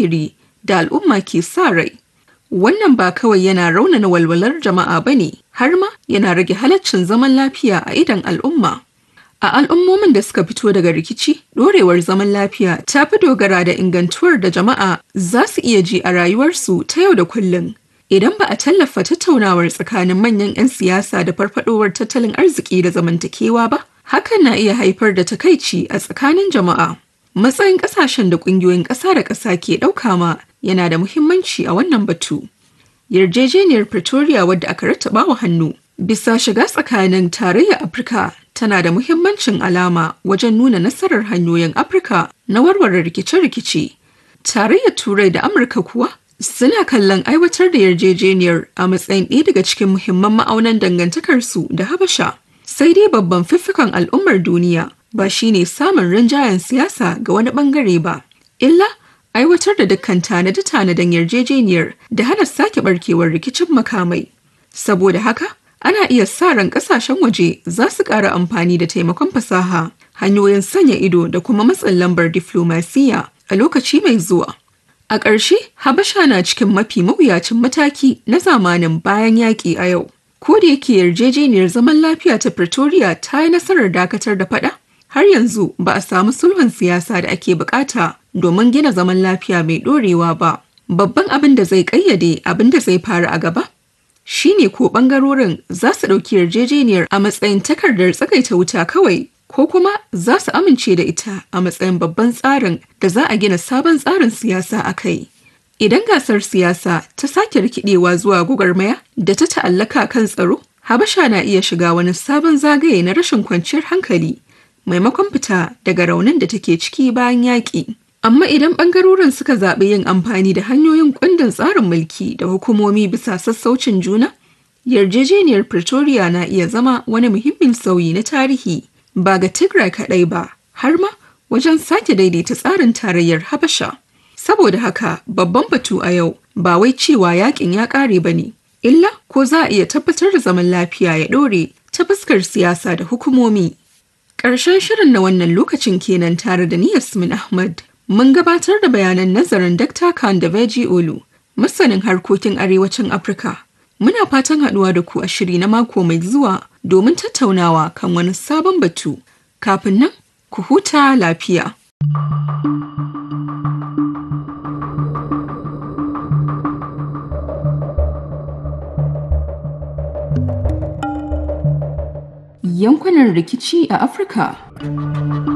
zahiri da al'umma ke sa rai. Wannan ba kawai yana raunana walwalar jama'a ba ne, har ma yana rage halaccin zaman lafiya a idon al'umma. A al'ummomin da suka fito daga rikici, ɗorewar zaman lafiya ta fi dogara da ingantuwar da jama'a za su iya ji a rayuwarsu ta yau da kullum. Idan ba a tallafa tattaunawar tsakanin manyan 'yan siyasa da farfadowar tattalin arziki da zamantakewa ba, hakan na iya haifar da takaici a tsakanin jama'a. Matsayin ƙasashen da ƙungiyoyin ƙasa da ƙasa ke ɗauka ma yana da muhimmanci a wannan batu. Yarjejeniyar Pretoria wadda aka rattaba wa hannu bisa shiga tsakanin tarayyar Afirka tana da muhimmancin alama wajen nuna nasarar hanyoyin Afirka na warware rikice-rikice. Tarayyar Turai da Amurka kuwa suna kallon aiwatar da yarjejeniyar a matsayin ɗaya daga cikin muhimman ma'aunan dangantakarsu da Habasha. Sai dai babban fiffikan al'ummar duniya ba shine samun rinjayen siyasa ga wani bangare ba, illa aiwatar da dukkan tanade-tanaden yarjejeniyar da hana sake barkewar rikicin makamai. Saboda haka, ana iya sa ran kasashen waje za su ƙara amfani da taimakon fasaha, hanyoyin sanya ido da kuma matsin lambar diflomasiya a lokaci mai zuwa. A ƙarshe, Habasha na cikin mafi mawuyacin mataki na zamanin bayan yaƙi a yau. Ko da yake yarjejeniyar zaman lafiya ta Pretoria ta yi nasarar dakatar da faɗa, har yanzu ba a samu sulhun siyasa da ake bukata domin gina zaman lafiya mai ɗorewa ba. Babban abin da zai ƙayyade abin da zai faru a gaba shine ko ɓangarorin za su ɗauki yarjejeniyar a matsayin takardar tsagaita wuta kawai ko kuma za su amince da ita a matsayin babban tsarin da za a gina sabon tsarin siyasa a kai. Idan gasar siyasa ta sake rikidewa zuwa gwagwarmaya da ta ta'allaka kan tsaro, Habasha na iya shiga wani sabon zagaye na rashin kwanciyar hankali maimakon fita daga raunin da take ciki bayan yaƙi. Amma idan ɓangarorin suka zaɓi yin amfani da hanyoyin kundin tsarin mulki da hukumomi bisa sassaucin juna, yarjejeniyar Pretoria na iya zama wani muhimmin sauyi na tarihi ba ga Tigray kaɗai ba, har ma wajen sake daidaita tsarin tarayyar Habasha. Saboda haka babban batu a yau ba wai cewa yakin ya ƙare ba ne, illa ko za a iya tabbatar da zaman lafiya ya ɗore ta fuskar siyasa da hukumomi. Ƙarshen shirin na wannan lokacin kenan tare da ni Yasmin Ahmad. Mun gabatar da bayanan nazarin Dr. Khan da Veji Olu, masanin harkokin arewacin Afirka. Muna fatan haɗuwa da ku a shiri na mako mai zuwa domin tattaunawa kan wani sabon batu. Kafin nan, ku huta lafiya. Yankunan rikici a Afirka.